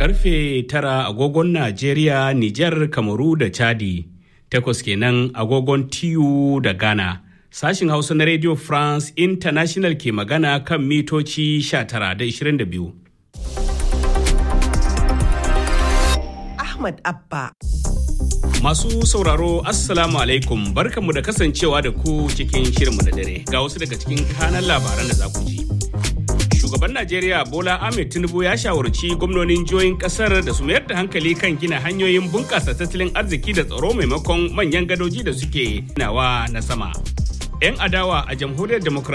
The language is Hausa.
karfe tara agogon Najeriya, Nijar, Kamaru da Chadi. Takwas kenan agogon TU da Ghana. Sashin Hausa na Radio France International ke magana kan mitoci 19 da 22. Ahmad Abba. Masu sauraro Assalamu alaikum barkanmu da kasancewa da ku cikin shirinmu da dare ga wasu daga cikin kanan labaran da za ku ji. Shugaban Najeriya Bola Ahmed Tinubu ya shawarci gwamnonin jihohin kasar da su mayar da hankali kan gina hanyoyin bunƙasa tattalin arziki da tsaro maimakon manyan gadoji da suke nawa na sama. 'Yan adawa a jamhuriyar